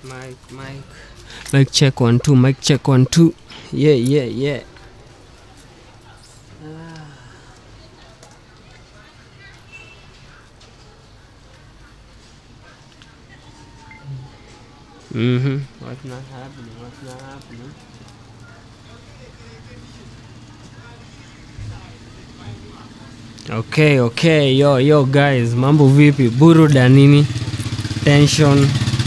Mic, mic. Mic check one two, mic check one two. Yeah, yeah, yeah. Mm-hmm. What's not happening? What's not happening? Okay, okay, yo yo guys, mambo vipi? Buruda nini? Tension.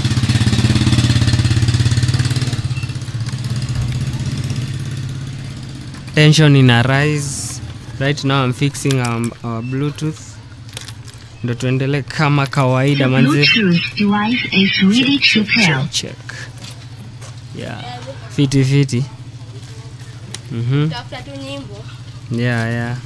Tension ina rise. Right now I'm fixing our, our Bluetooth. Ndo tuendelee kama kawaida manzi. Bluetooth device is ready to pair. Check, check. Yeah. Fiti fiti. Mhm. tafuta tu nyimbo Yeah, yeah.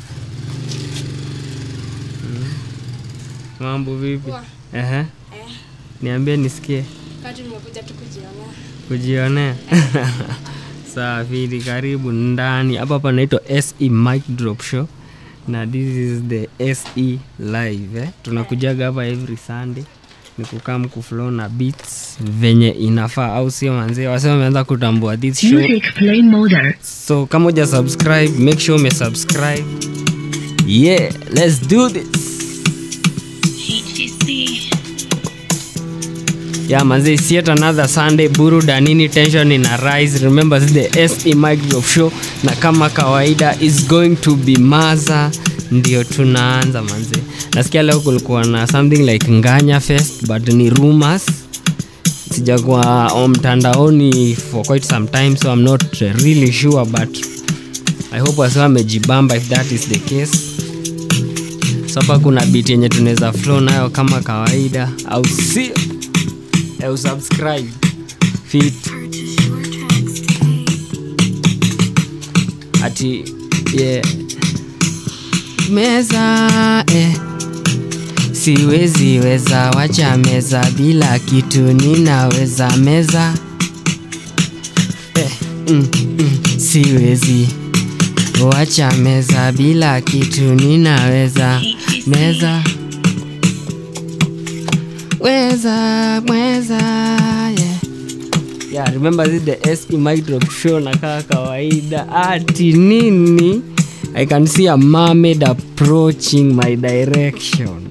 Mm. Mambo vipi? Poa. Ehe. eh, Niambie nisikie kati nimekuja tu kujionea kujionea. Sawa, fiti karibu ndani. Hapa panaitwa SE Mic Drop Show na this is the SE live eh. Tunakujaga hapa every Sunday ni kukam kuflow na beats venye inafaa, au sio manzee? Wasema wameanza kutambua this show Music play mode. so kama uja subscribe make sure ume subscribe yeah let's do this yeah manzi it's yet another sunday buruda nini tension ina rise remember this is the se micro show na kama kawaida is going to be maza ndio tunaanza manzi nasikia leo kulikuwa na something like nganya fest but ni rumors sijakuwa on mtandaoni for quite some time so i'm not really sure but i hope wasiwa amejibamba if that is the case so hapa kuna bit yenye tunaweza flow nayo kama kawaida au sio au subscribe fit ati yeah. meza eh. siwezi weza wacha meza bila kitu ninaweza meza eh, mm, mm, siwezi wacha meza bila kitu ninaweza meza weza mweza yeah. Yeah, remember this is the SE mic drop show na kaa kawaida ati nini I can see a mermaid approaching my direction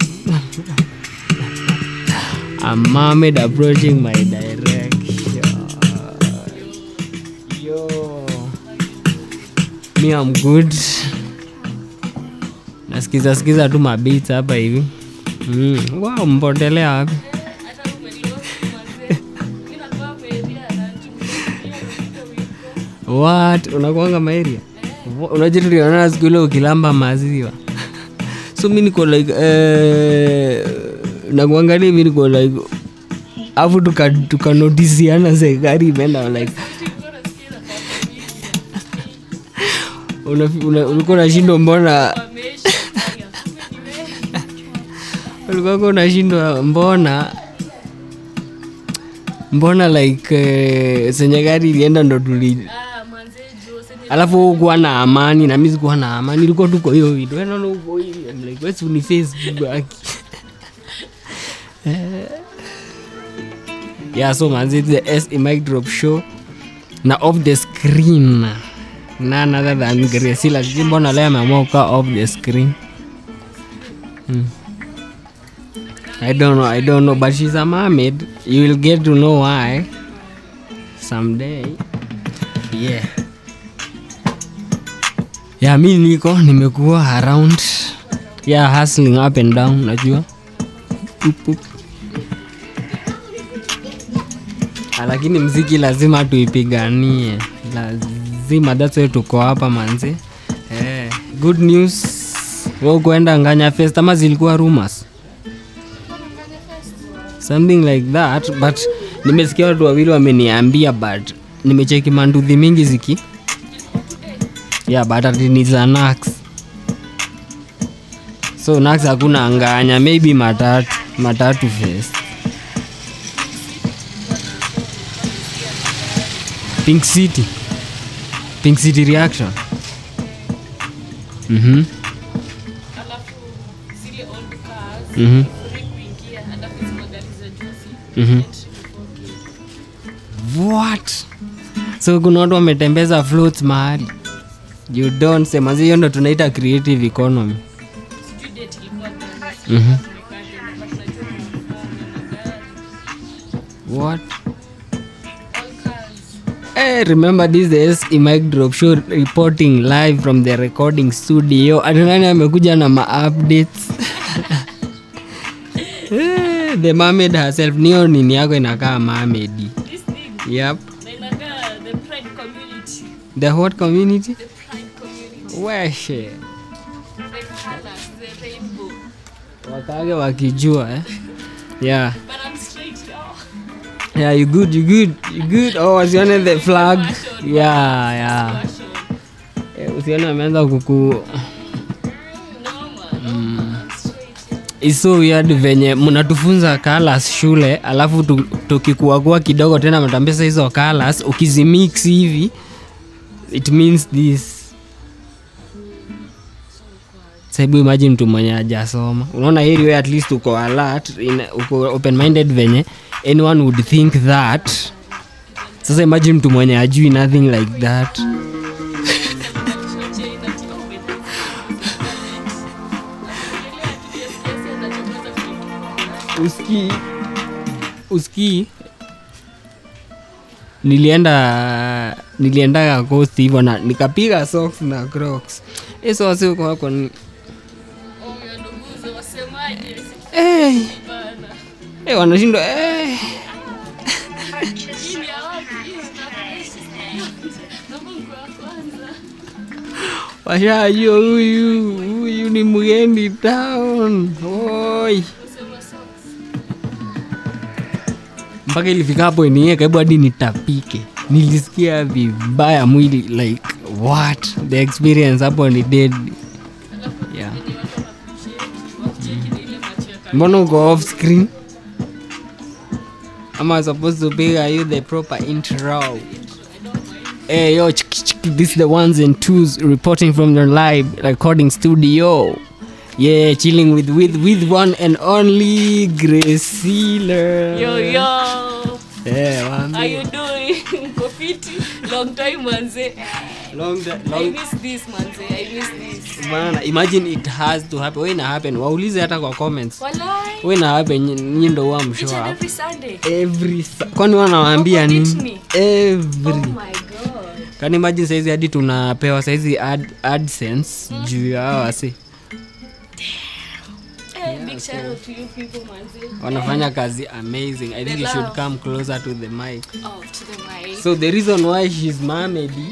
a mermaid approaching my direction yo me I'm good nasikiza sikiza tu mabits hapa hivi mm. wow mpotelea wapi what unakuanga maeria unajua tulionana siku ile ukilamba maziwa so mi niko like eh, nakuangalia mi niko like afu tukanotisiana tuka serikali imeenda like Una- una- ulikuwa unashindwa mbona ulikuwa uko unashindwa mbona mbona like eh, senye gari ilienda ndo tuli alafu ukuwa na amani na mi sikuwa na amani ilikuwa tuko hiyo hivi wewe unaona uko hivi I'm like wewe si uniface baki yeah so manzi it's the SE mic drop show na off the screen none other than Gracie sijui mbona leo ameamua kukaa off the screen hmm. I don't know, I don't know, but she's a mermaid. You will get to know why someday. Yeah. Yeah, mi niko nimekuwa around yeah, hustling up and down, najua Up, up. Ah, lakini mziki lazima tuipiganie, lazima, that's why tuko hapa manzi. Eh, good news, wewe kuenda Nganya Fest ama zilikuwa rumors? something like that but nimesikia watu wawili wameniambia but nimecheki manduthi mingi ziki yeah but ati ni za nax so nax hakuna nganya maybe matatu matatu fest pink city pink city reaction mhm mhm mhm what so kuna watu wametembeza floats mahali you don't say manzi hiyo ndo tunaita creative economy Mhm. what Hey, remember this is the mic drop show reporting live from the recording studio atunani amekuja na ma-updates Eh, the mermaid herself niyo nini yako inakaa mermaid This thing, yep na inakaa the pride community. the what community The pride community. weshe The colors, the rainbow. wakage wakijua eh? yeah But I'm straight now. yeah you good you good you good oh wasione the flag yeah yeah Fashion. Eh, usione ameanza kuku No, man. I'm straight. It's so weird venye mnatufunza colors shule alafu tu- tukikuagua kidogo tena mtambesa hizo colors ukizimix hivi it means this saibu imagine mtu mwenye ajasoma unaona heri we at least uko alert in, uko open minded venye anyone would think that sasa imagine mtu mwenye ajui nothing like that uski uski nilienda niliendaga coast hivyo na nikapiga socks na crocs hizo wasikwako ni hey. hey, wanashindwa hey. washajua huyu huyu ni mgeni town oi mpaka ilifika hapo iniye karibu hadi nitapike nilisikia vibaya mwili like what the experience hapo ni dead yeah. mbona uko off screen am I supposed to be are you the proper intro Hey yo, ch- ch- ch- this is the ones and twos reporting from the live recording studio. Yeah, chilling with with with one and only Grace Sealer. Yo, yo. Yeah, How wambi. you doing? Mko fiti? Long time manze. Long, da- I long miss this manze. I miss this. bana, imagine it has to happen. Wewe ina happen. Waulize hata kwa comments. Walai. Wewe ina happen nyi- nyi ndo huwa Each mshow and up. every Sunday. Every sa- kwani wanawaambia Wako nini? Disney? Every. Oh my god. Kani imagine saizi hadi tunapewa saizi ad, AdSense juu ya hawa wasi. Hey, big shout out to you people manze. wanafanya kazi amazing i think The you should love. come closer to the mic Oh, to the mic. so the reason why she's mamedy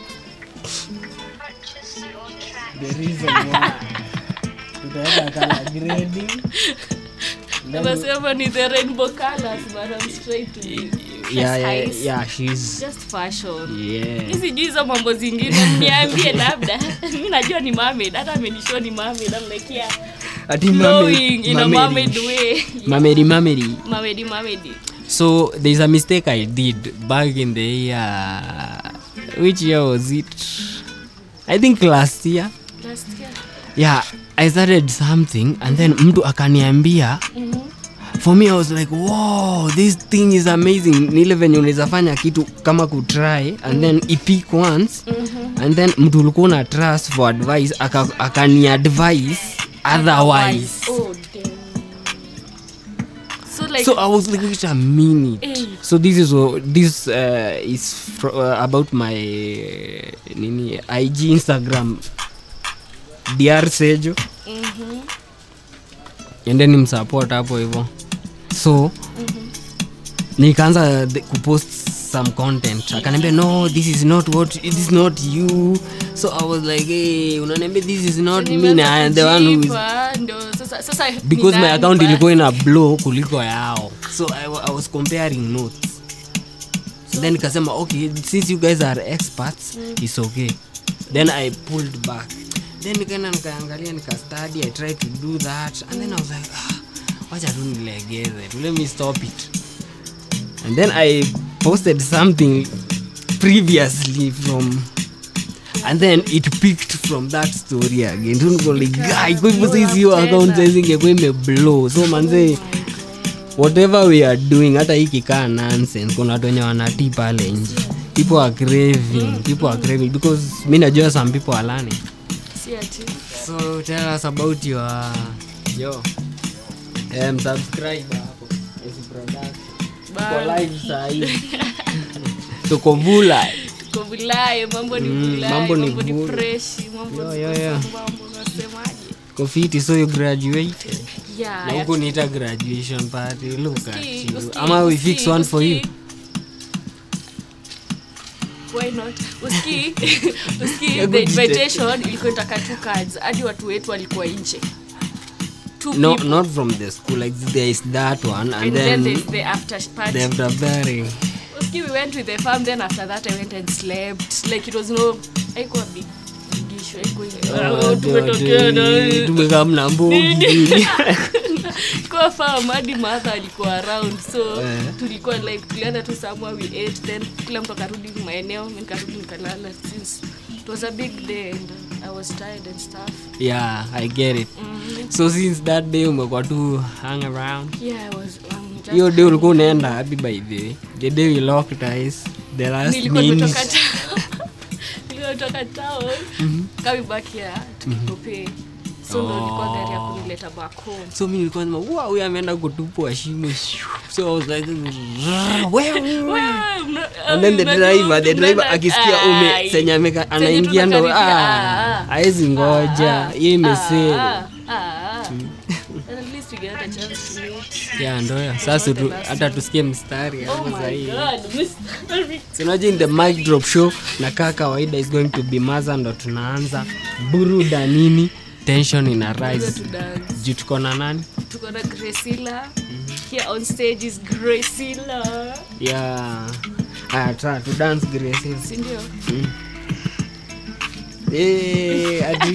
the reason why tutaweka color grading Then- Unasema ni the rainbow colors but I'm straight to you. yeah, yeah, Nice. yeah she's Just fashion. yeah Mi sijui hizo mambo zingine mniambie labda mi najua ni mermaid hata amenishow ni mermaid I'm like yeah ati flowing in a mamedy mermaid way mamedy mamedy mermaid mermaid so there's a mistake i did back in the year which year was it i think last year last year yeah i started something and then mtu akaniambia for me i was like wow this thing is amazing nile venye unaweza fanya kitu kama kutry and then ipik once and then mtu ulikuwa una trust for advice aka- akani advice otherwise oh damn so like so i was like wait a minute Eh. so this is wha- this uh, is fro- uh, about my uh, nini ig instagram dr sejo mhm endeni msupport hapo hivyo so nikaanza the- kupost some content akaniambia no this is not what this is not you so i was like hey, unaniambia this is not me na I am the one who is Nimeanza kujipa, ndo sasa sasa ni because my nani account ba- ilikuwa ina blow kuliko yao so I, wa- I was comparing notes then nikasema okay since you guys are experts it's okay then i pulled back then nikaenda nikaangalia nikastudy i tried to do that and then i was like ah, wacha tu nilegeze tu let me stop it and then i posted something previously from and then it picked from that story again Tu niko like, guy, kwa hivyo saizi hiyo account saizi ingekuwa imeblow so manze whatever we are doing hata hii kikaa nonsense kuna watu wenye wanatii pale nje people are craving people are craving because mi najua some people are learning si ati so tell us about your yo um, subscribe hapo Ezi production Bye. Tuko live saa hii tuko vula tuko vulaye mambo ni Mm, vulaye mambo mambo ni ni vula. freshi mambo Yo, ni yo, yo. mambo unasemaje kofiti so you graduated yeah na huku niita graduation party look at Uski- you uski- ama we uski- fix one for you uski- why not uski uski Ya the kujite- invitation ilikuwa itaka two cards hadi watu wetu walikuwa nje two no people not from the school like there is that one and, and then then there's the after party the after party uski we went with the farm then after that i went and slept like it was no haikuwa big big issue haikuwa tumetokea na tumekamna mbogi kwa farm hadi mother alikuwa around so Eh. tulikuwa like tulienda tu somewhere we ate then kila mtu akarudi maeneo mi nikarudi nikalala since it was a big day and i was tired and stuff yeah i get it mm. so since that day umekuwa tu hang around yeah i was um, just hiyo day ulikuwa unaenda happy by the way the day we locked eyes the last nilikuwa minute nimetoka town nilikuwa nimetoka town coming back here tukikopee so ndo ilikuwa gari ya kunileta back home so mi nilikuwa nasema wow huyu ameenda kutupwa shimo so i was like wewe and then the driver the driver akisikia ume senye ameka anaingia ndo ah haezi ngoja hiyo imesee ya ndoyo sasa tu, hata tusikie mstari hapo zaidi sinaji in the mic drop show na kaa kawaida is going to be maza ndo tunaanza buruda nini tension ina rise juu tuko na nani tuko na gresila here on stage is gresila ya aya tra tu dance graces sindio Eh, ati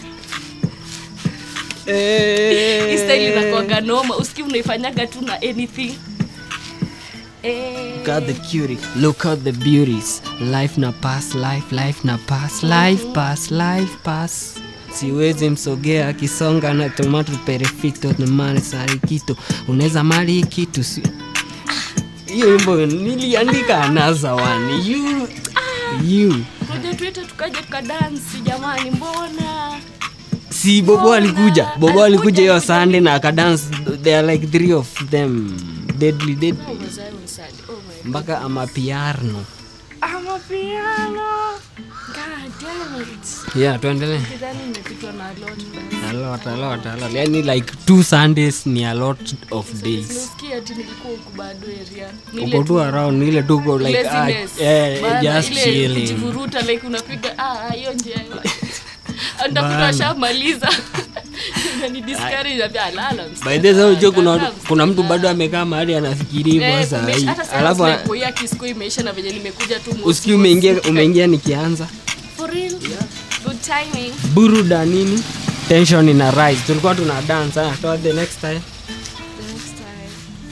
hii style Eh. inakuanga noma uski unaifanyaga tu na anything Eh. Look at the cutie, look at the beauties. Life na pass, life, life na pass, life pass, life pass. Siwezi msogea akisonga na tomato perfecto na mali sarikito. Unaweza mali hii kitu si hiyo wimbo niliandika another one. You you Ngoja tuite tukaje tukadansi jamani mbona si bobo alikuja bobo alikuja hiyo sunday na akadance there are like three of them deadly deadly How was I on Sunday? Oh my mpaka amapiarno I'm a piano. God damn it. yeah tuendelee Kidhani nimepitwa na a lot. a lot a lot a lot yani like two sundays ni a lot of days Nilisikia ati nilikuwa huku bado area. Ni ile uko tu tu around ile tuko like ah, laziness. eh, Bana, just ile chilling kujivuruta like unapiga ah ah, hiyo njia ndakuta Bana. washamaliza ni discourage ambia lala by the way unajua kuna kuna mtu bado amekaa mahali anafikiri hivyo saa hii alafu alafu ya kisko imeisha na venye nimekuja tu mosi- usikii umeingia umeingia nikianza For real? Good timing. buruda nini tension ina rise tulikuwa tuna dance ah toa the next time The next time.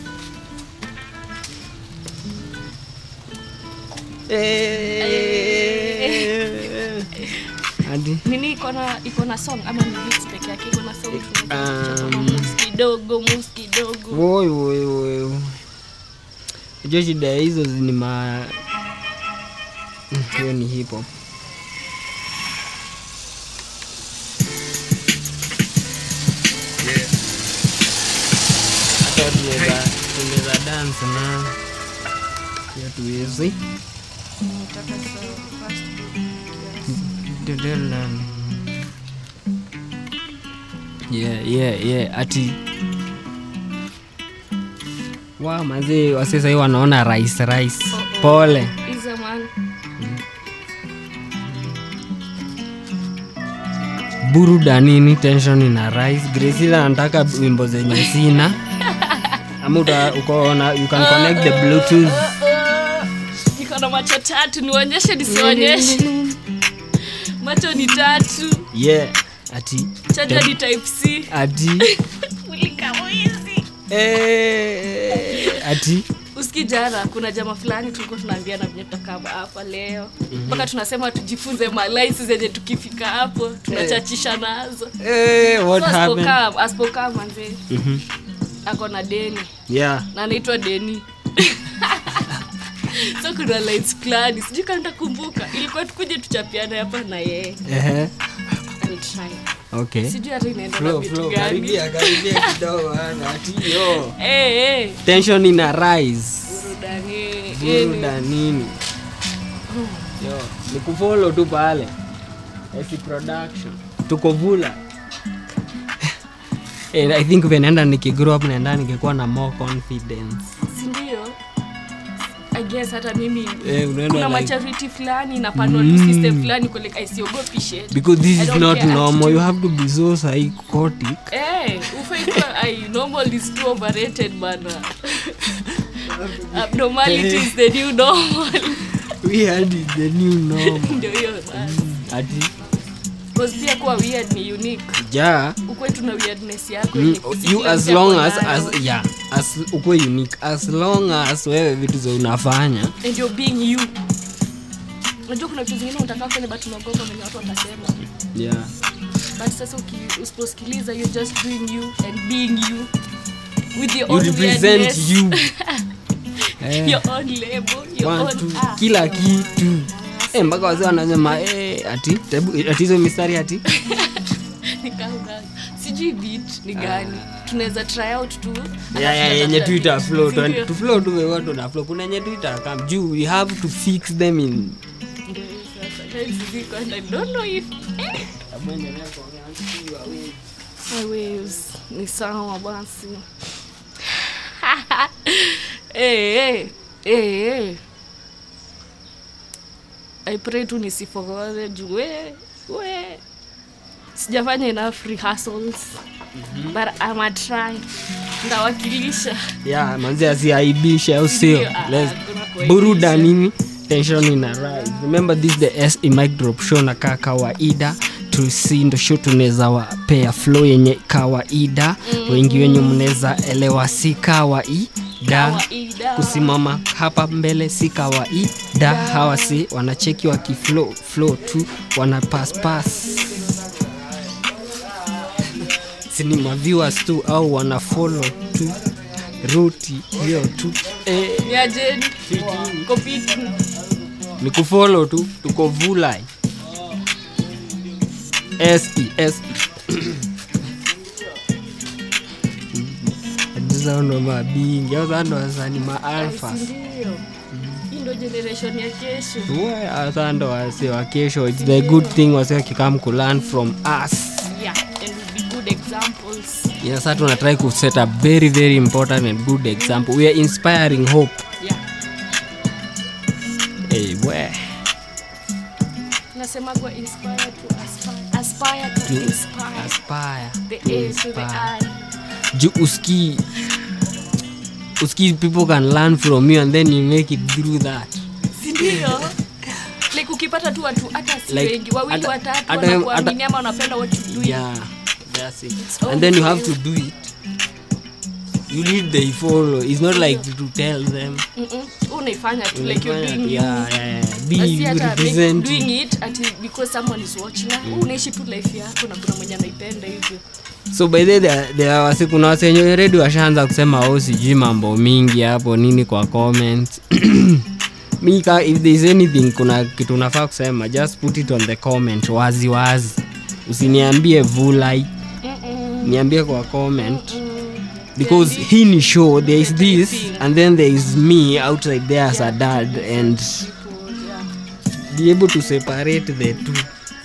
hadi nini iko na iko na song ama ni beats peke yake iko na song Um, mus kidogo mus kidogo woi woi woi unajua shida ya hizo ni ma Mm, hiyo ni hip hop hata tunaweza tunaweza dance na hiyo tuwezi Nataka sa- first yeah, yeah, yeah. ati wa mazee wase sahii wanaona rais rais pole is a man buruda nini tension ina rise gresila anataka wimbo zenye sina ama uta- uko na you can connect the bluetooth iko na macho tatu nionyeshe nisionyeshe macho ni tatu yeah ati chaja ni type c ati Mulika mwizi. eh, ati uski jana kuna jama fulani tulikuwa tunaambiana venye tutakaa hapa leo mpaka tunasema tujifunze malaisi zenye tukifika hapo tunachachisha nazo eh, what So happened asipokam- asipokam manze Mhm. ako na deni yeah na anaitwa deni so kuna lines fulani sijui kama nitakumbuka ilikuwa tukuje tuchapiana hapa na yeye Ehe. I'll try. okay sijui hata inaenda na Flow, vitu flow, gani karibia, karibia kidogo, ana, ati yo. Eh, eh, tension ina rise burudani eh, buruda nini yo ni kufollow tu pale Esi production tuko vula Eh, i think venaenda nikigrow up naenda nikikuwa na more confidence si ndio I guess hata mimi Eh, unaenda kuna like- maturity fulani na panel system fulani kwa like isiogopi shit because this I is don't not care normal attitude. you have to be so psychotic Eh, ufai kuwa ai normal is too overrated bana abnormality is the new normal weird is the new normal ndio hiyo basi ati Cause pia kuwa weird ni unique ja ukwe tuna weirdness yako Mm, yenye si you kila as mtu long ako as, nayo. as yeah as ukwe unique as long as wewe vitu za unafanya and you're being you unajua kuna vitu zingine unataka kufanya but unaogopa venye watu watasema yeah but sasa uki- usiposikiliza you're just doing you and being you with your you own represent weirdness, you eh, your own label your one, own two, ah. kila kitu eh, mpaka wazee wanasema eh, ati tebu- ati hizo mistari ati Ni kama- sijui beat ni gani tunaweza try out tu Yeah, yeah, alafu yenye tunatafuta twitter beat. flow Si ndio? tu flow tu watu na flow kuna yenye twitter kam juu we have to fix them in Ndio hiyo sasa. Times ziko and I don't know if eh, my waves ni sawa basi hey, hey, hey, hey. I pray tu nisifogore juu we, we sijafanya enough rehearsals but I'm a try ndawakilisha yeah manzi asiaibishe au sio Ndio, ah, Let's- ah, kuna kuaibisha. buruda nini tension ina rise remember this the se mic drop show na kaa kawaida tusi ndo show tunaweza wapea flow yenye kawaida wengi wenye mnaweza elewa si kawaida Kawaida. kusimama hapa mbele si kawaida hawa si wanacheki wakiflow flow tu wana pass pass sini maviewers tu au wana follow tu ruti hiyo tu eh, Niaje? Kopiti. ni kufollow tu tuko vulai ses ndo mabingi au saa ndo wasani maalfa Si ndio? Hii ndo generation ya kesho saa ndo wase wa kesho its the good thing wase wakikam kulearn from us yeah and will be good examples yeah, sa tunatry kuset a very very important and good example we are inspiring hope yeah hey, we nasema kwa inspire to aspire aspire to inspire aspire the to A to the inspire. I juu uski uski people can learn from you and then you make it through that si ndio like ukipata tu watu hata si Like, wengi wawili hata- watatu hata- wanakuamini ama wanapenda what you do yeah that's it all and then you for have you. to do it you lead they follow it's not like to tell them unaifanya tu like you're Unafanya doing tu, you yeah, yeah, yeah. be Na si hata make- represent doing it ati because someone is watching na unaishi tu life yako na kuna mwenye anaipenda hivyo so by the way, there- there are wasi kuna wasenye redi washaanza kusema au sijui mambo mingi hapo nini kwa comment mi ka if there is anything kuna kitu unafaa kusema just put it on the comment wazi wazi usiniambie vulai niambie kwa comment because hii ni show there is this and then there is me outside there as a dad and be able to separate the two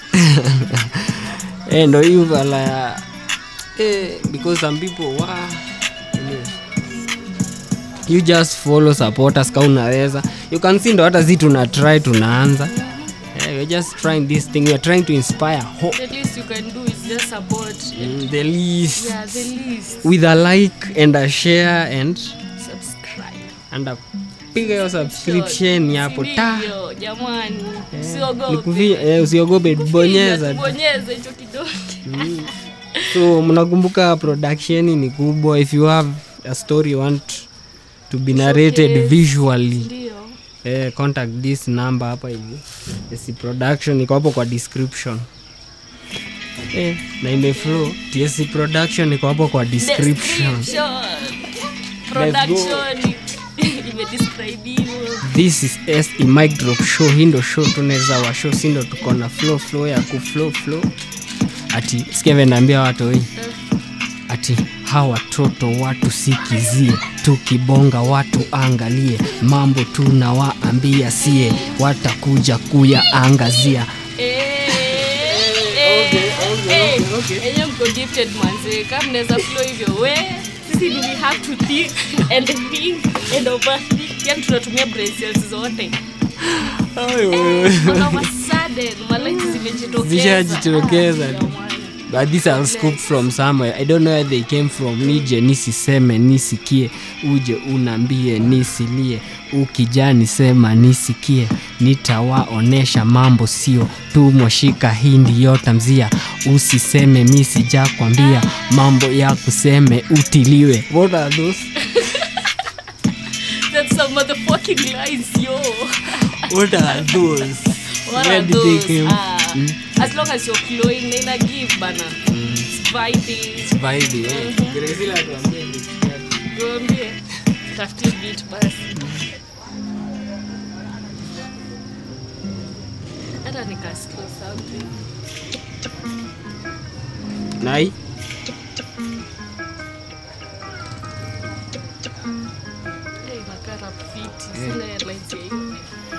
eh, ndo hiyo vala eh, because some people wa anyway. you just follow support us ka unaweza you can see ndo hata zi tuna try tunaanza yeah, we're just trying this thing we're trying to inspire hope the least you can do is just support mm, the least yeah the least with a like and a share and subscribe and a piga hiyo subscription hapo ta Sindio, jamani Nikuvia- eh, usiogope bonyeza tu. bonyeza hicho kidonge so mnakumbuka production ni kubwa if you have a story you want to be narrated Showcase. visually ndio eh, contact this number hapa hivi TSC production iko hapo kwa description eh, na imeflow TSC production iko hapo kwa description Description. production imedescribe hivyo this is s i mic drop show hii ndo show tunaweza wa show si ndo tuko na flow flow ya ku flow flow ati skeven naambia watu hii ati hawa watoto watu sikizie tukibonga watu angalie mambo tunawaambia sie watakuja kuyaangazia enye mko gifted manze kama mnaweza flow hivyo we sisi ni we have to think and think and overthink yani tunatumia brain cells zote all of a sudden malaiti zimejitokeza Zishajitokeza. Ah, jamani. but this I'll scoop from somewhere i don't know where they came from nije nisiseme nisikie uje unambie nisilie ukijani sema nisikie nitawaonesha mambo sio tumoshika hindi yota mzia usiseme mi sijakwambia mambo ya kuseme utiliwe What are those? That's some motherfucking lies, yo. What are those? What Where are did they those? come? Ah, As long as you're flowing, nina give bana. It's vibing. Vibe, eh? Graciela atuambie ni kitu. Tuambie. Tafutie beat basi. Hata nikasikia something. nai Hey, inakaa rap fiti. Sina headlines ya hiyo.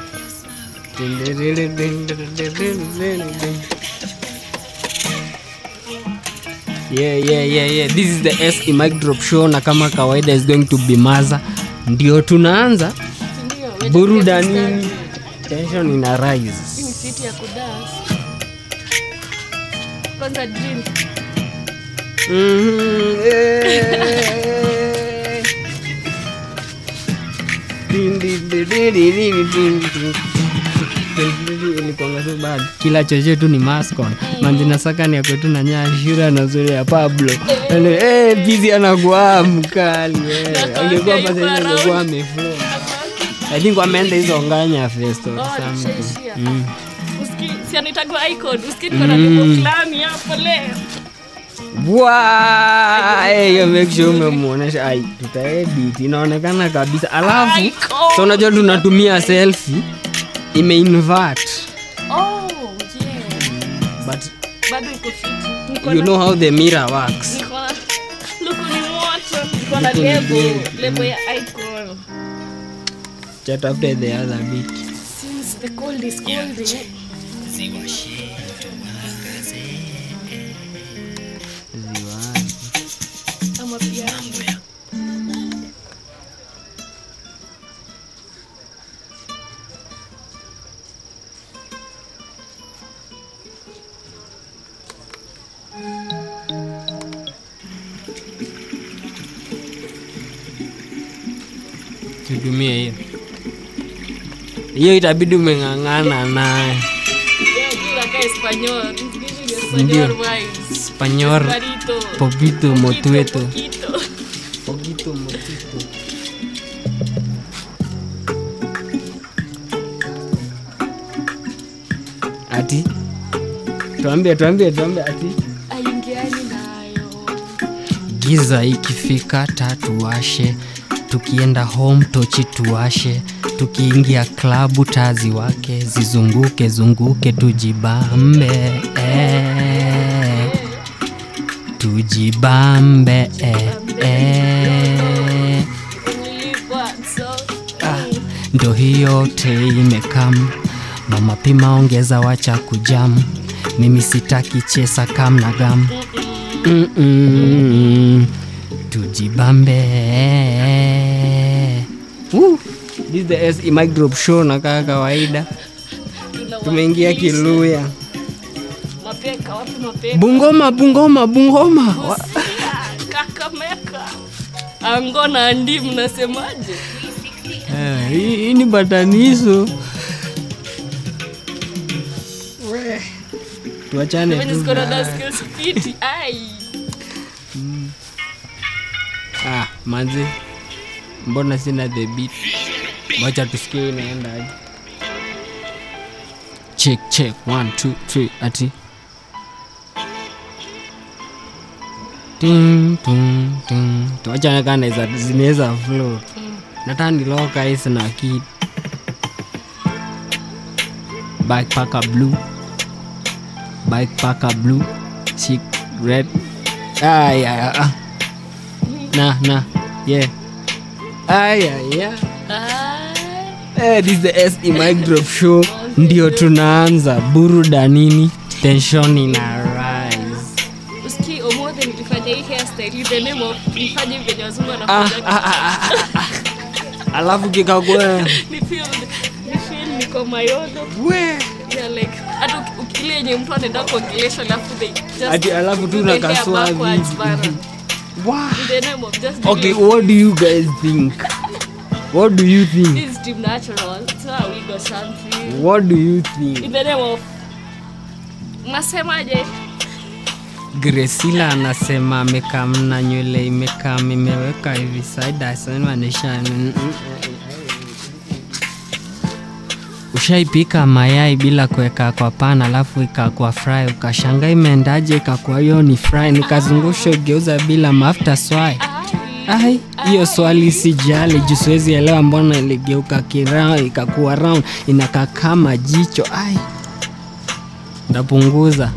yeah, yeah, yeah, yeah. this is the s mic drop show na kama kawaida is going to be maza ndio tunaanza Ndio, wewe burudanini just tension ina Hii rise ni fiti ya kudance. Kwanza drink. Mhm, eh. Din, din, din, din, din, din, din, din. Ilikuwanga so bad. kila choche tu ni mascon manzinasakani yakwetu na nyashira na zuri ya pablo hey, bizi anakuwa mkali eh. Nakwambia angekuwa yuko pasa around. angekuwa ameflow i think wameenda hizo nganya festo or Oh, something. tushaishia. Mm. Uski- si anaitagwa icon uski niko na lebo fulani hapo leo Bwa! Eh, hiyo make sure umemuonesha ai tutaedit inaonekana kabisa alafu Icon. so unajua tunatumia selfie imeinvert oh yeah but bado iko fiti Niko you na- know how the mirror works niko na luku ni moto niko na Luku ni lebo big. lebo ya icon chat after the other bit since the cold is cold eh, Ziwani. ama piano tutumie hiyo hiyo itabidi umeng'ang'ana naye Yeah, juu nakaa Espanyol. Msikilize ni Ndio. Espanyol vibes. spanyor Barito. popito Poquito, motueto poquito. Poquito motito. ati tuambie tuambie tuambie ati aingiani nayo giza ikifika tatuashe tukienda home tochi tuashe tukiingia klabu tazi wake zizunguke zunguke tujibambe eh. tujibambe eh, eh. Nilipwa, so, Ah, ndo hiyo te imekam mama pima ongeza wacha kujam mimi sitaki chesa kam na gam Mm-mm. tujibambe Woo. This is the SE mic drop show na kaa kawaida tumeingia tunawakilisha. kiluya mapeka wapi mapeka bungoma bungoma bungoma Wa- Busia, kakameka ango na andi mnasemaje Eh, hii hii ni bataniso We. tuachane Venye tu ziko na na- dance skills fiti ai ah, manzi mbona sina the beat wacha tusikie inaenda aje check check one two three ati Tum, tum, tum. tuachane kana za- zinaweza flow nataka niloka hisi na kid backpacker blue backpacker blue chick red ay, ay, ah. na na yeah ay, ay, yeah. Eh, this is the SE Mic Drop Show ndio tunaanza burudanini tension ina rise uski omothe nilifanya hii hairstyle in the name of nifanye venye wazungu ah, wanafanya ah, ah, ah, ah. alafu kikagwe ni feel ni feel niko mayodo we yeah like hata uki- uki- ile yenye mtu anaenda kuongelesha alafu they just Ati alafu tu do the hair nakaswa backwards hivi. bana. wow. in the name of just okay doing- what do you guys think what do you think this is team natural it's not a wig or something what do you in think the name of nasemaje gresila anasema amekamna nywele imekam imeweka hivi saidasemanisha ushaipika mayai bila kuweka kwa pan alafu ikakwa fry ukashanga imeendaje ikakwa hiyo ni fry nikazungusha ugeuza bila mafuta swai ai hiyo swali sijali juu siwezi elewa mbona iligeuka kira ikakuwa round inakaa kama jicho ai ndapunguza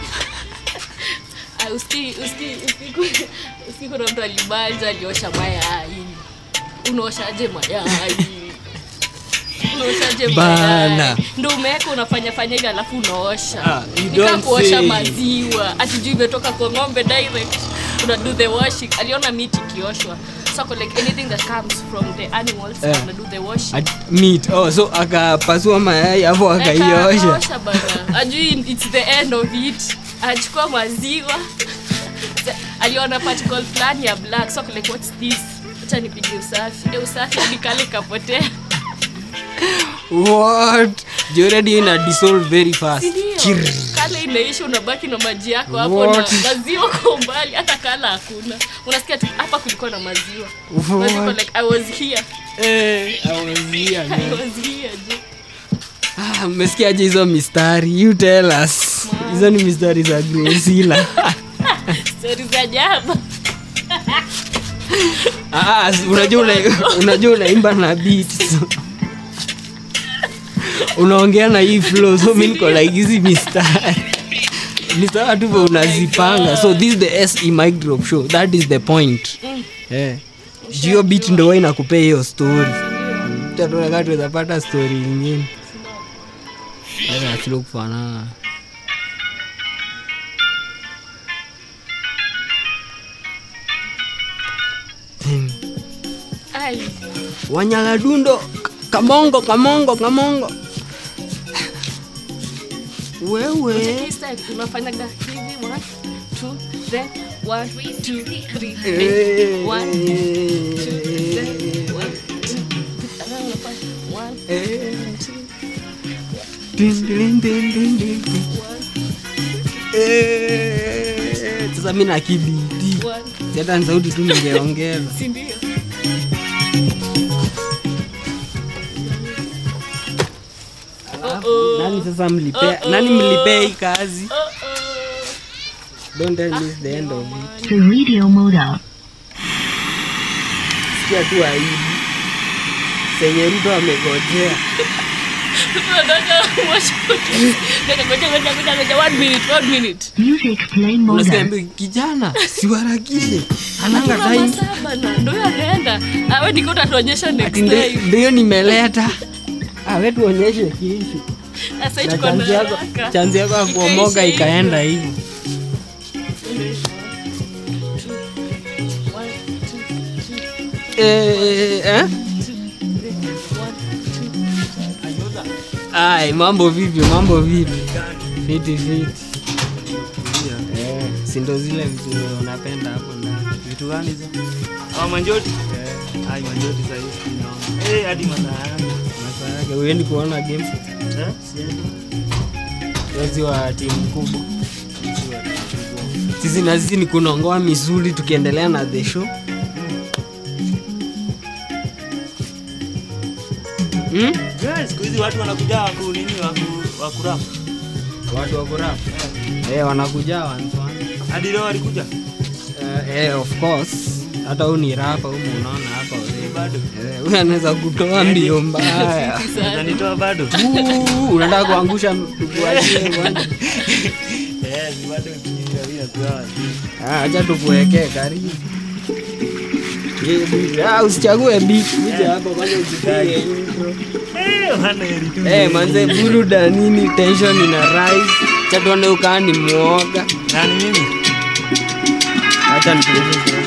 Ah, uski uski uski uski kuna mtu alibanja aliosha mayai unaoshaje mayai unaoshaje Bana. mayai ndo umeweka unafanya fanya hivi alafu unaosha Ah, you nika don't kuosha say. maziwa atijuu imetoka kwa ng'ombe direct una do the washing aliona miti ikioshwa so ako like anything that comes from the animals Eh. una do the washing At- meat oh, so akapasua mayai hapo akaiosha Akaosha bana ajui its the end of it achukua maziwa aliona particle fulani ya black so ako like what's this acha nipige usafi e usafi hadi kale kapotea what joredi ina dissolve very fast sindio Chirr. kale inaisha unabaki na maji yako hapo What? na maziwa kwa mbali hata kala hakuna unasikia tu hapa kulikuwa na maziwa maziwa What? like i was here Eh, I was here, i man. was here je Ah, mmesikiaje hizo mistari you tell us hizo ni mistari za gresila stori za jaba Ah, si- unajua una- unajua unaimba na beat so. unaongea na hii flow so mi niko like hizi mistari ni sawa tu vile unazipanga so this is the se mic drop show that is the point eh Juu hiyo beat ndo huwa inakupea hiyo story tatunakaa tuwezapata story ingine achilo kufanana ai wanyaladundo K- kamongo kamongo kamongo wewe This time unafanyaga hivi one, two, then one, two, three, Eh, then one, two, then one, two, three. Alafu unafanya one, eh, two, din, din, din, din, din, din. one, Eh, sasa mi na kibidi one. hata ni sauti tu ningeongeza Si ndio? Uh-oh. nani sasa mlipea Uh-oh. nani mlipea hii kazi Uh-oh. don't tell me it's the end of it The radio model. sikia tu aibu senye ruto amegojea Tunataka washote. Ngoja, ngoja, ngoja, ngoja, ngoja. One minute, one minute. Music play unasikia model. ambi kijana siwarakishe ananga Tuna time masaa bana. Ndio huyo anaenda. Awe niko utatuonyesha next Ati ndio- time. ndio nimeleta awe tuonyeshe kiishu Sasa na tuko na chanzi yako haraka. chanzi yako ya kuomoga Ikaisha ikaenda hivi One, two, two, eh, eh? one, two. ai mambo vipi mambo vipi fiti fiti Eh, si ndo zile vitu unapenda hapo ndani vitu gani hizo Ah, manjoti ai manjoti sahii naona Eh, hadi masaa yangu masaa yake uendi kuona game Eh, siendi. wezi wa timu kubwa sisi na sisi ni kunongoa misuli tukiendelea na the show hmm? Guys, siku hizi watu wanakuja waku nini waku wakurap watu wakurap eh, wanakuja wanzwana hadi leo walikuja Eh, eh, of course hata huu ni rapa humu unaona hapa Eh, bado Eh, huyu anaweza kutoa mbio mbaya Unanitoa bado Uu, unataka kuangusha tukuachie bwana Eh, si bado ukiingia kwa Ah, acha tukuwekee karibu Eh, ah, usichague beat kuja hapa kwanza usipige intro Eh, wana heri tu. Eh, manze buruda nini tension ina rise cha tuone ukaa ni mwoga Nani mimi? acha nikueleze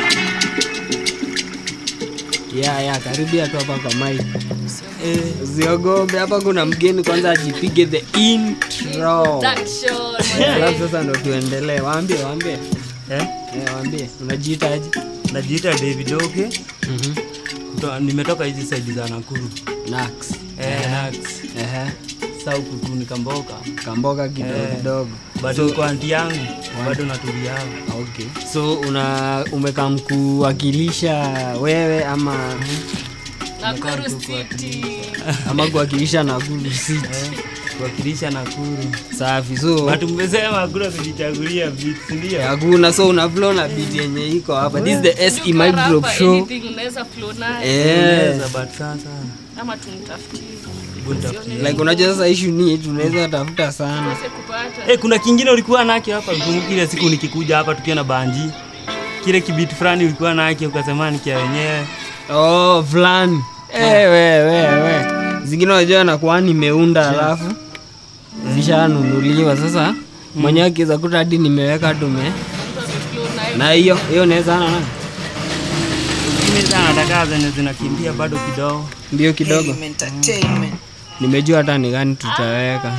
ya ya karibia tu hapa kwa mic Eh, usiogope hapa kuna mgeni kwanza ajipige the intro Production, alafu sasa ndo tuendelee waambie waambie eh, eh, waambie unajiitaje najiita David Oke. Mhm. Kuto- Nimetoka hizi side za Nakuru. Nax Eh, Nax. ehe Sasa huku tu nikamboka. kamboga kidogo Eh. kidogo Bado kwa anti yangu. Bado natulia hapo. okay so una umekam kuwakilisha wewe ama Nakuru City. ama kuwakilisha Nakuru City Eh, kuwakilisha Nakuru. safi so Watu mmesema hakuna kujichagulia beat, si ndio? hakuna so una flow na beat yenye iko hapa this is the SE Tuko Mic Drop hapa, show anything unaweza flow nayo. eh Unaweza, but sasa ama tumtafutie buntafutie. like unajua sasa issue ni tunaweza tafuta sana kose kupata Eh, kuna kingine ulikuwa nake hapa kumbuka ile siku nikikuja hapa tukiwa na banji kile kibiti fulani ulikuwa nake ukasema nikia wenyewe oh fulani eh we we we zingine unajua nakuwa nimeunda alafu zishanunuliwa sasa mwenyewe akiweza kuta hadi nimeweka tume mtu ameflow nayo na hiyo hiyo naweza ana na zingine sana nataka zenye zinakimbia bado kidogo mbio kidogo nimejua hata ni gani tutaweka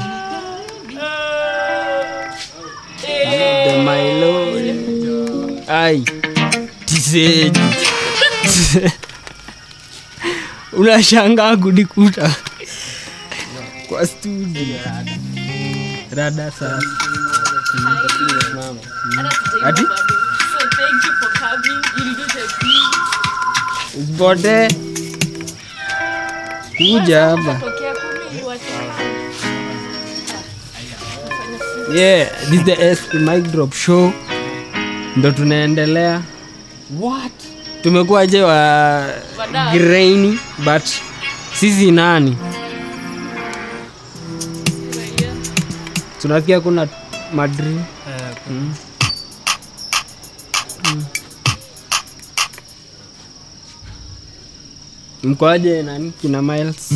the my lord ai tiseji unashangaa kunikuta kwa studio rada sasa hata tujaiva Ati? bado. so thank you for coming you'll do the thing usipotee kuja hapa tokea kumi iwache yeah this is the S mic drop show ndo tunaendelea what tumekuwa wa Wadau. grainy but sisi nani tunasikia kuna madri eh, mkoaje nani kina miles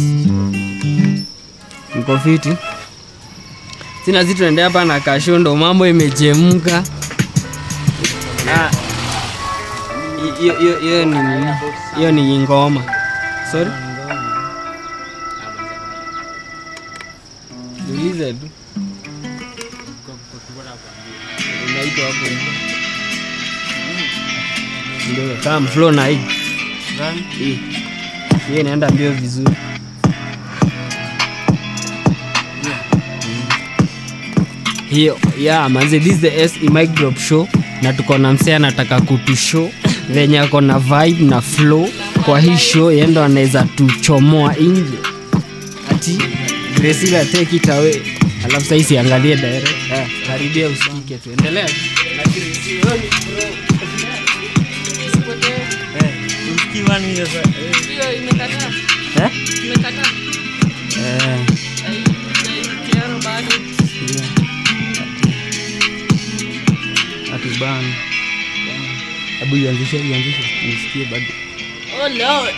mko fiti sina zi tuende hapa na kasho ndo mambo imechemka Ah, hi- hiyo- hiyo hiyo ni nini? hiyo ni ngoma sorry niulize tu unaitwa hapo ndio kama flow na hii gani? hii hiyo inaenda mbio vizuri hiyo yeah, manze this is the SE mic drop show na tuko na msee anataka kutushow venye ako na vibe na flow kwa hii show yendo anaweza tuchomoa nje ati Graciela take it away alafu sasa isiangalie direct ah, karibia usikike tu endelea na Graciela Usipotee. Eh, usikii one minute sasa. Eh, hiyo imekataa eh? imekataa Eh, Ai- ai- kiaro bado yeah. Ati bana. Hebu ianzishe ianzishe nisikie bado. oh lord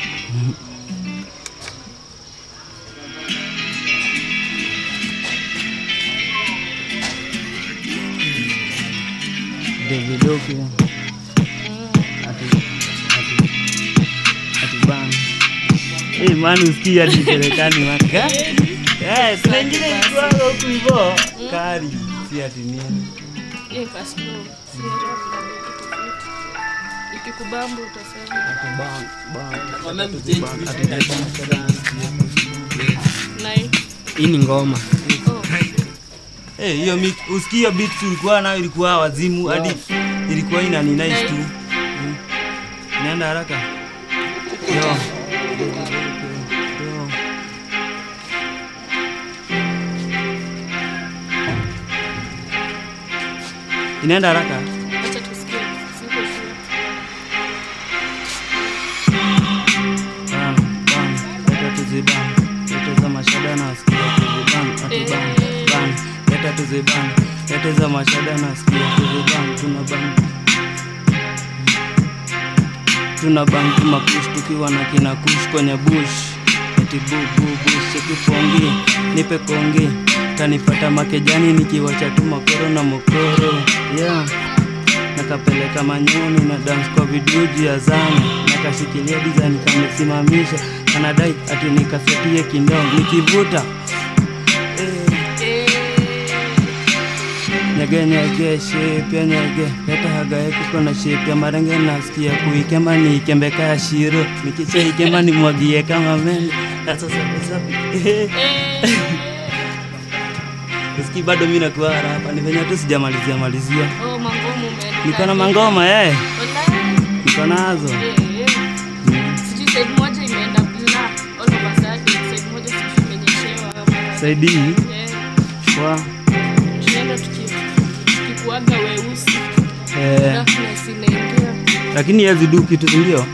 David Oke. Ati ati ati bana. Eh, man usikii hadi Marekani maka. Eh, kuna ingine ilikuwa huku hivyo. Kari. Si ati nini. hiyo ikaslow sinajua kuna kitu kitu ikikubamba utasema nai hii ni ngoma oh Eh, hiyo mi- usikii hiyo beats ulikuwa nayo ilikuwa wazimu hadi ilikuwa ina ni nice tu. Mm. Inaenda haraka. Yo. Yo. Inaenda haraka. acha tusikie siko sure kuziban lete za mashada nasikia kuziban tuna ban tuna ban tumakush tukiwa na kina kush kwenye bush eti bububush chekipongi nipe kongi kanipata makejani nikiwacha tu makoro na mokoro yeah nakapeleka manyoni na dance kwa viduji ya zana nakashikilia design kamesimamisha kanadai ati nikasetie kindom nikivuta eh, nyege nyege shape ya nyege leta hagae kuko na shape ya marenge nasikia kuikema niikembeka ya shiro nikichaikema nimwagie kama mende sasa Usikii bado mi nakuwa hapa ni venye tu sijamalizia malizia Oh, mangomo umeenda. niko na mangoma eh Wallahi. niko nazo Eh, eh. Sijui side moja imeenda blur. All of a sudden, side moja sijui imenyeshewa ama- saidi Eh, wa tunaenda tuki- tukikuaga weusi eh, darkness inaingia lakini yezi du kitu sindio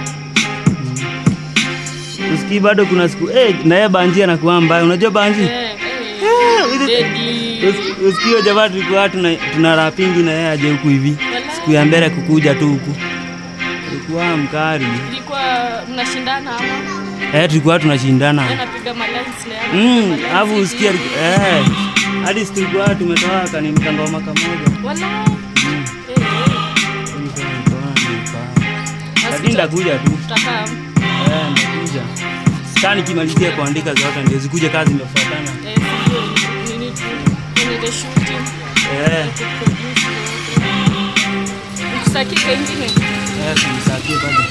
usikii bado kuna siku eh, naye banji anakuwa mbaya unajua banji Eh, eh, hizi- deadly. Usi- usikio jamaa tulikuwa tuna, tuna rapingi na yeye aje huku hivi Wallahi. siku ya mbele kukuja tu huku tulikuwa mkari ilikuwa mnashindana ama eh, tulikuwa tunashindana anapiga malines na yeye Mm, anapiga alafu malines usikia hivyo. eh, hadi siku tulikuwa tumetoa kanimka ngoma kamoja Wallahi. Mm, Eh, eh. nilikuwa nikaona nilifaa. Basi lakini ndakuja tu tutakaa eh, ndakuja saa nikimalizia kuandika zote ndio zikuja kazi imefuatana eh, sijui nini tu kwenye the shooting eh, kuproduce yote. Ukisakika ingine eh, tulisakie bado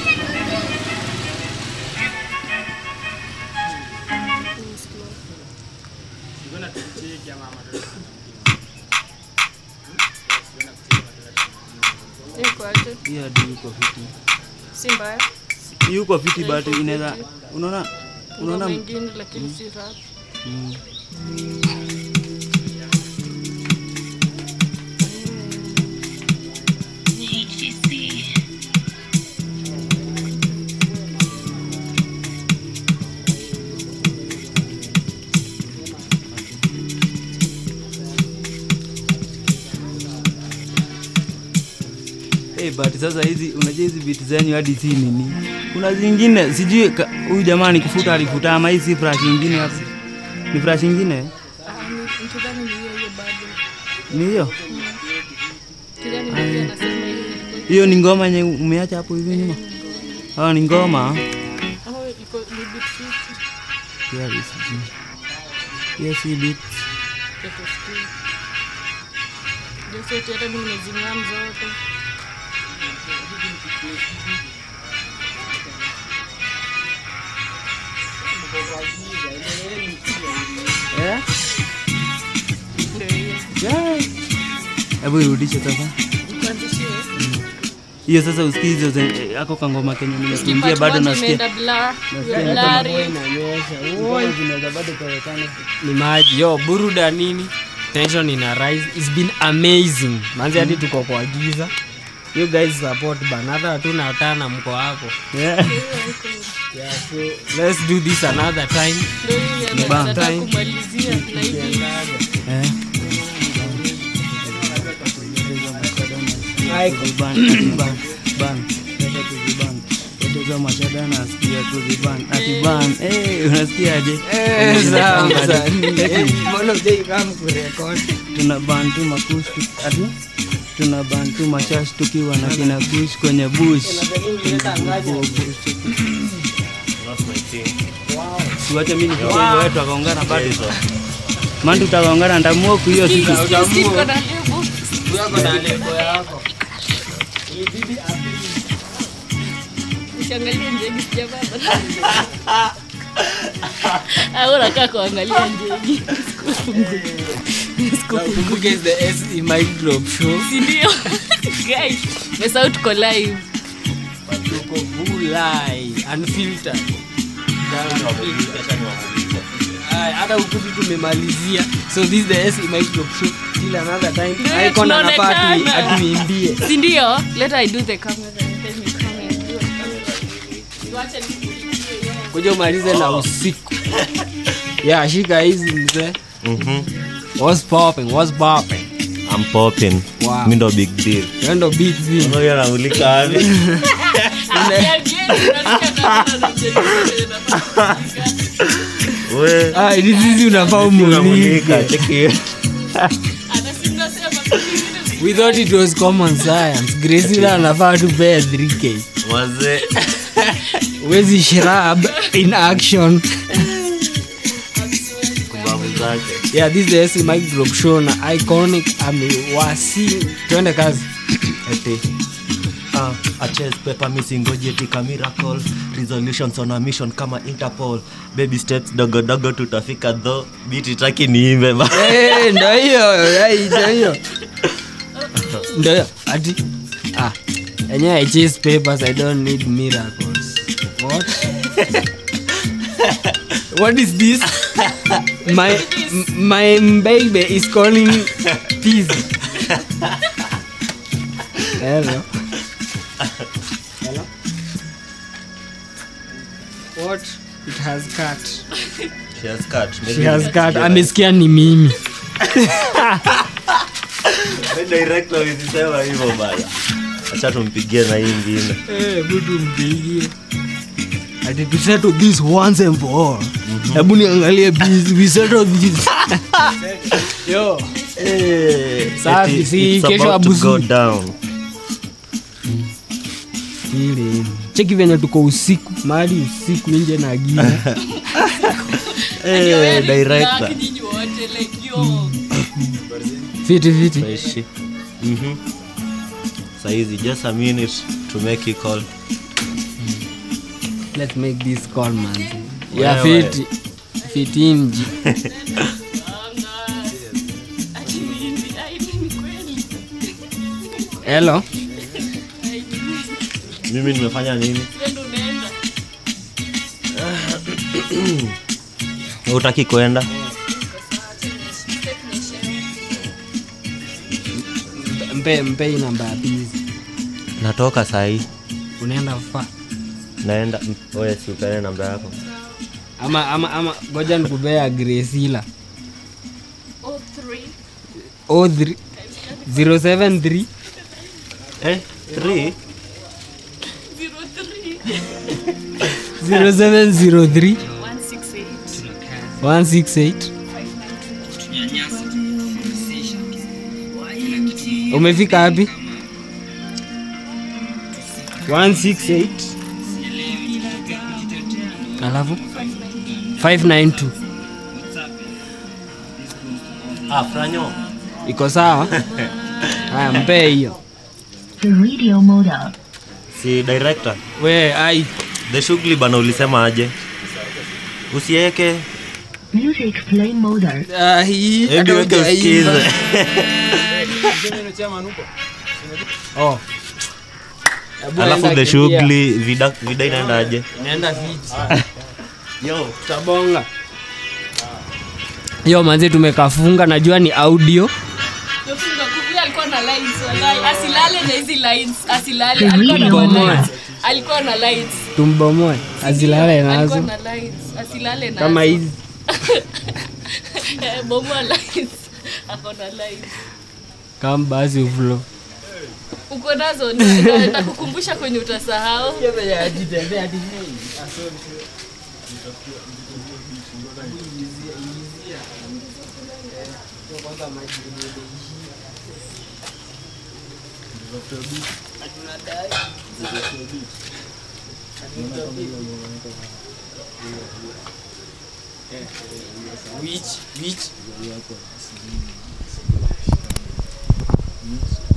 iko aje hiyo hadi yuko fiti si mbaya yuko fiti but inaweza unaona ngoma unaona ingine lakini si rap mm. Hey, but sasa hizi unajua hizi vitu zenyu hadi si nini kuna zingine sijui ka- huyu jamaa ni kufuta alifuta ama hii si fresh ingine hapa ni fresh ingine Ah, ni- nikidhani ni hiyo hiyo bado ni hiyo kidhani ndio pia anasema hiyo ilikuwa- hiyo ni ngoma yenye umeacha hapo hivi nyuma oh, ni ngoma Oh, iko ni beat fifty. Here is G. Hiyo si beat. Iko still. Ndio sote hata mimi nimezing'am zote Eh? ndio hiyo Yeah. Hebu irudishe sasa. Nikuanzishie. Hiyo sasa usikie hizo zen- ako kangoma kenye nimekuimbia Kipati bado moja nasikia. imeenda blur, Nasikia kama blurry. Ngoma zinaweza bado kuonekana. ni maji yo buruda nini tension ina rise it's been amazing manzi hadi tuko kwa giza you guys support bana hata hatuna utana mko hapo Yeah. yeah, so let's do this another time Ndio hiyo Ni bang. nataka Time. kumalizia na hivi Eh. Kuziban, kuziban, ban. Sasa kuziban. Tatizo mashada nasikia kuziban. Akiban, eh, unasikiaje? tuna bantu makush tu- ati tuna bantu mashash tukiwa na kina kush kwenye bush siwache mi nifikie hivyo wetu akaungana bado man tutakaungana ndamuoku hiyo siku Siko na lebo. Usiangalie njegi sijababa. Au unakaa kuangalia njegi. Kumbuke is the SE Mic Drop show Si ndio? Guys, mesahau tuko live. tuko vulai unfiltered Aya, hata ukuti tumemalizia so this is the SE Mic Drop show till another time Ndio, icon anafaa atu- tunaonekana. atuimbie Si ndio? Let I do the camera and then you come and do it. Tuache nikulizie yeye. kuja umalize na usiku ya shika hizi mzee what's popping what's popping I'm popping. Wow. Mi ndo big deal. Wewe ndo big thing Ngoja namulika wapi? We. ah this is unafaa umulike Namulika, cheki. we thought it was common science Gracila anafaa tupea 3k Wazee. wezi shrub in action Kubabu zake. yeah this is the SC Mike Drop show na iconic amewasi twende kazi Eti. Ah, a chess paper missing gojetika miracle resolutions on a mission kama interpol baby steps dogo dogo tutafika tho biti taki niimbe ba Eh, ndo hiyo eh, ndo hiyo ndo hiyo ati ah enyewe i chase papers i don't need miracles what what is this my m- my baby is calling peace hello hello what it has cut she has cut she has cut amesikia ni mimi director usisema hivyo bana acha tumpigie na hii ingine hebu tumpigie ati to settle this once and for all hebu niangalie busy we settle this yo Eh, Safi, eti si it's kesho about to abusu. go down ile cheki venye tuko usiku mahali usiku nje na giza Eh, director fiti fiti Freshi. Mhm. saizi just a minute to make you call let's make this call man ya Wewe. fiti fiti mji hello mimi nimefanya nini utaki kwenda mpe mpe hii namba ya busy natoka sahii unaenda fa naenda oye siupene namba yako ama ama ama goja nikupea gresila o 3 073 eh, three? 0703 168 umefika wapi 168 alafu 592 ah, franyo iko sawa haya mpee hiyo The radio mode up. si director we ai the shughuli bana ulisema aje usieke Music play mode up. Ah, hii, hebu hata weke hujaimba. usikize Oh. Hebu alafu enda the kimbia. shughuli vida, vida inaenda aje Naenda fiti. yo Tutabonga. yo manzi tumekafunga najua ni audio alikuwa na lines wallahi. asilale na hizi lines asilale The alikuwa na radio mode lines. alikuwa na lines tumbomoe azilale alikuwa nazo na lines asilale nazo kama hizi Eh, bomoa lines ako na lines kama basi uflo uko nazo na- na- nakukumbusha kwenye utasahau Which, which?